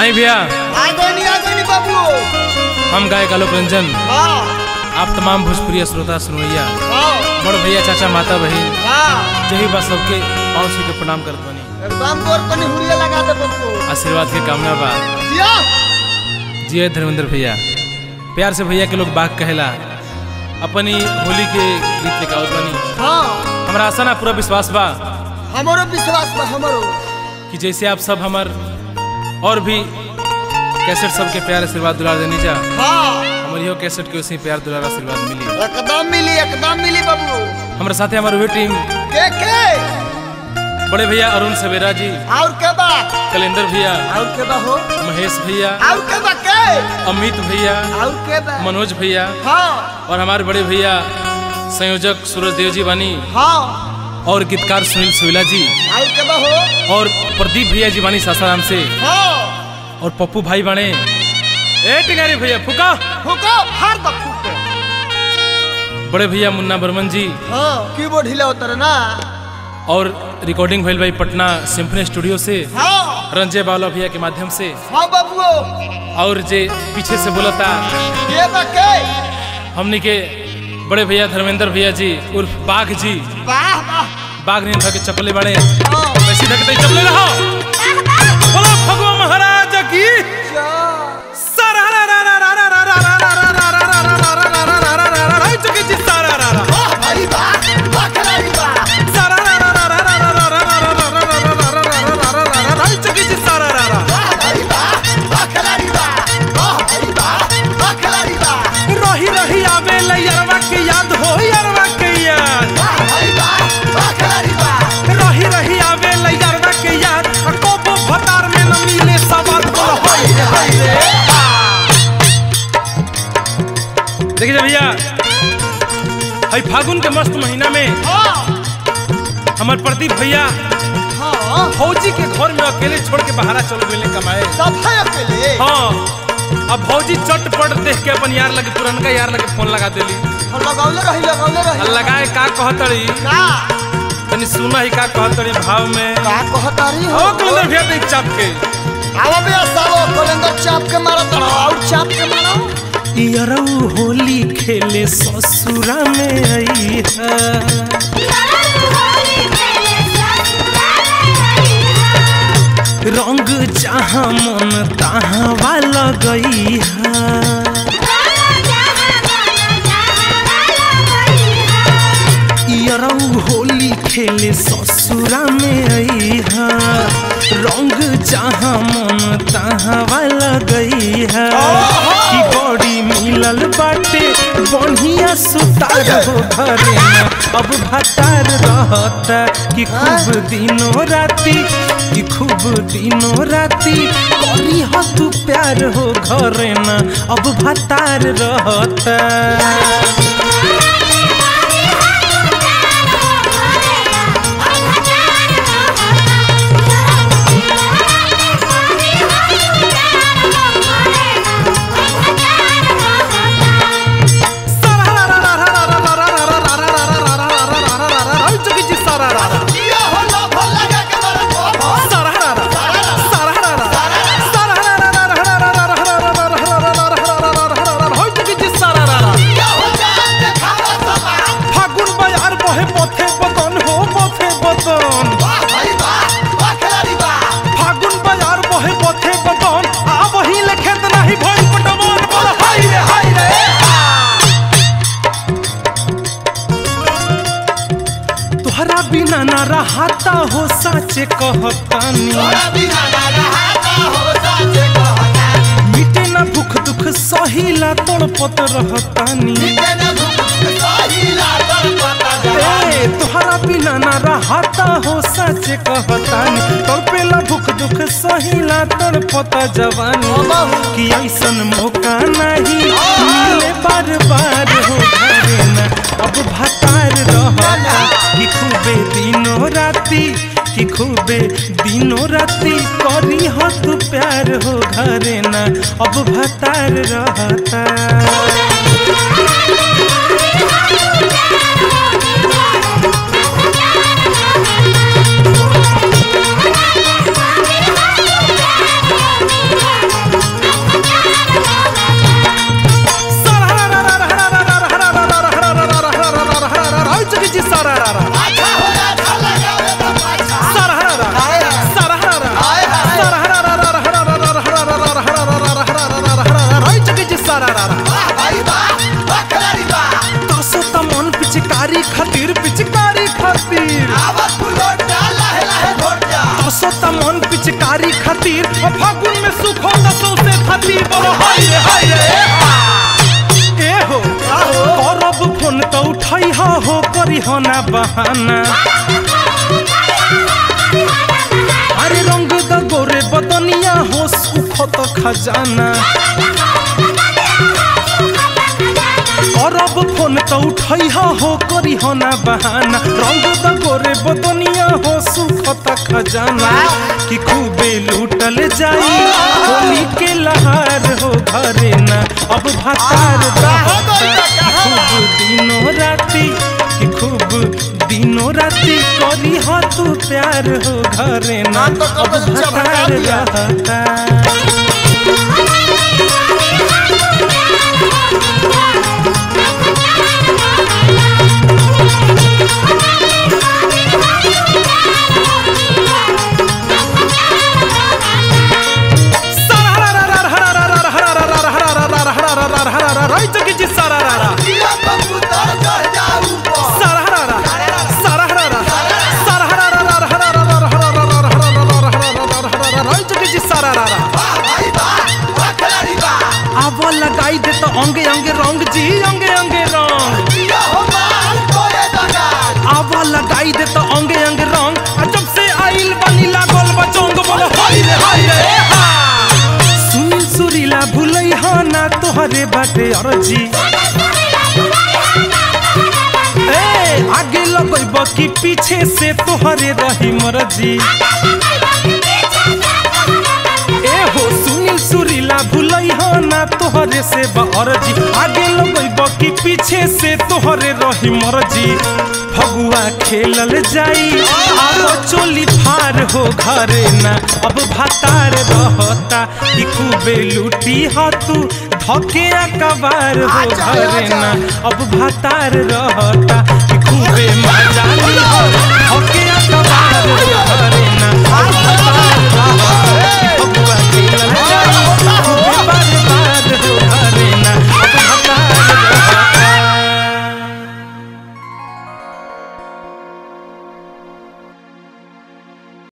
आई भैया आगोनी आगोनी बाबू हम गायक आलोक रंजन हाँ आप तमाम भोजपुरी श्रोता सुनैया हाँ बड़ भैया चाचा माता बहन हाँ जही बा सबके पाँव छू के प्रणाम करत बनी एकदम तोर तनी हुरिया लगा दे बाबू आशीर्वाद के कामना बा जिया जिये धर्मेंद्र भैया प्यार से भैया के लोग बाग कहेला अपनी होली के गीत लेके आवत बनी हाँ हमरा आशा ना पूरा विश्वास बा हमारो विश्वास बा हमारो कि जैसे आप सब हमर और भी कैसेट सबके प्यार आशीर्वाद दुलार देनी जा हाँ हमर इहो कैसेट के उसी प्यार दुलार आशीर्वाद मिली एकदम मिली एकदम मिली बाबू हमारे साथे हमारे वे टीम के के बड़े भैया अरुण सवेरा जी और के बा कलेंदर भैया और के बा हो महेश भैया और के बा के अमित भैया और के बा मनोज भैया हाँ और हमारे बड़े भैया संयोजक सूरज देव जी बानी हाँ और गीतकार सुनील सुविला जी और के बा हो और प्रदीप भैया जी बानी सासाराम से हाँ और पप्पू भाई बाणे ए टिंगारी भैया फुका हुको हर दम फूटे बड़े भैया मुन्ना बर्मन जी हाँ कीबोर्ड हिला उतर ना और रिकॉर्डिंग भइल भाई पटना सिम्फनी स्टूडियो से हाँ रंजय बावला भैया के माध्यम से हाँ बाबू और जे पीछे से बोलता के बा के हमनी के बड़े भैया धर्मेंद्र भैया जी उर्फ बाघ जी वाह वाह बाघ ने धके चपले बड़े हाँ वैसे धकते चपले रहो बोलो भगवान महाराज की जा चुकी जी सारा रा रा वाह भाई वाह वाह खिलाड़ी वाह चुकी जी सारा रा रा वाह भाई वाह वाह खिलाड़ी वाह वाह भाई वाह वाह खिलाड़ी वाह रही रही आवे लयरवा के याद हो यरवा के याद वाह भाई वाह वाह खिलाड़ी वाह रही रही आवे लयरवा के याद आ कोबो भतार में न मिले सवाल बोल होई रे होई रे देखिए भैया हई फागुन के मस्त महीना में हाँ हमार प्रदीप भैया हाँ फौजी के घर में अकेले छोड़ के बाहर चल गए कमाए सब है अकेले हाँ अब भौजी चटपट देख के अपन यार लगे पुरनका यार लगे फोन लगा देली और लगौले रही लगौले आ रही लगाए का कहतड़ी का तनी सुना ही का कहतड़ी भाव में का कहतारी हो ओ कलंदर भैया देख चाप के आवा बे सालो कलेंदर चाप के मारा तड़ा और चाप के मारा यरऊ होली खेले ससुरा में आई है रंग जहाँ मन तहाँ वाला गई है यरऊ होली खेले ससुरा में आई है रंग जहाँ मन तहाँ वाला गई है कि बड़ी मिलल बाटे बढ़िया सुतार हो घरे में अब भतार रहता कि खूब दिनों राती कि खूब दिनों राती करी हो तू प्यार हो घरे ना अब भतार रहता जिया हो लो भल लगा के मारा हो हो जिया हो जा देखावा समा फागुन बयार बहे पथे बदन हो पथे बदन वाह भाई वाह वाह खिलाड़ी वाह फागुन बयार बहे पथे बदन आ वही लेखेत नाही भइल पटवन बोल हाय रे हाय रे तोहरा बिना ना रहाता हो साचे कहतानी तोरा बिना ना रहाता हो साचे कहता मिटे ना भूख दुख सहिला तड़पत रहतानी निके न भूख सहिला तर पता जा ए, तोहरा बिना ना रहाता हो सच कहतानी तड़पेला भूख दुख सहिला तड़पता जवानी कि ऐसन मौका नहीं मिले बार बार हो घरे ना अब भतार रहता कि खूबे दिनों राती कि खूबे दिनों राती करी हो तू प्यार हो घरे ना अब भतार रहता Yeah. सरारा अच्छा हो अच्छा लगावे ना पाछा सरहरा सरहरा सरहरा राई जगे जी सरारा वाह भाई वाह वाह खिलाड़ी वाह तसो त मन पिचकारी खातिर पिचकारी खातिर आवत फुलोट जा लहे लहे घोट जा तसो त मन पिचकारी खातिर ओ फागुन में सुख होता सौसे खातिर बोलो हाय रे हाय रे ए हो करब फोन त उठाई हा हो करी हो ना बहाना अरे रंग द गोरे बदनिया हो सुख त खजाना करब फोन त उठाई हा हो करी हो ना बहाना रंग द गोरे बदनिया हो सुख त खजाना कि खूबे लूटल जाई होली के लहार हो घरे ना अब भातार रहता खूब दिनों राती कि खूब दिनों राती करी हो तू प्यार हो घरे ना ना तो अब कब से भगा भातार दिया। रहता जिया कबूतर चढ़ जा ऊपर वाह भाई वाह वाह खिलाड़ी वाह अब लगाई दे तो अंगे अंगे रंग जी अंगे अंगे रंग जिया हो माल कोए दगाल अब लगाई दे तो अंगे अंगे रंग आ जब से आइल बनी लागल बचोंग बोलो हाय रे हाय रे हा सुनील सुरीला भूलई हा ना तोहरे बाटे अरजी ए आगे लगैब कि पीछे से तोहरे रही मरजी ए हो सुनील सुरीला भूलई हो ना तोहरे से बरजी आगे लगैब कि पीछे से तोहरे रही मरजी फगुआ खेलल जाई आरो चोली फार हो घरे ना अब भातार रहता कि खूबे लूटी ह तू धके कबार हो आजा, घरे आजा। ना अब भातार रहता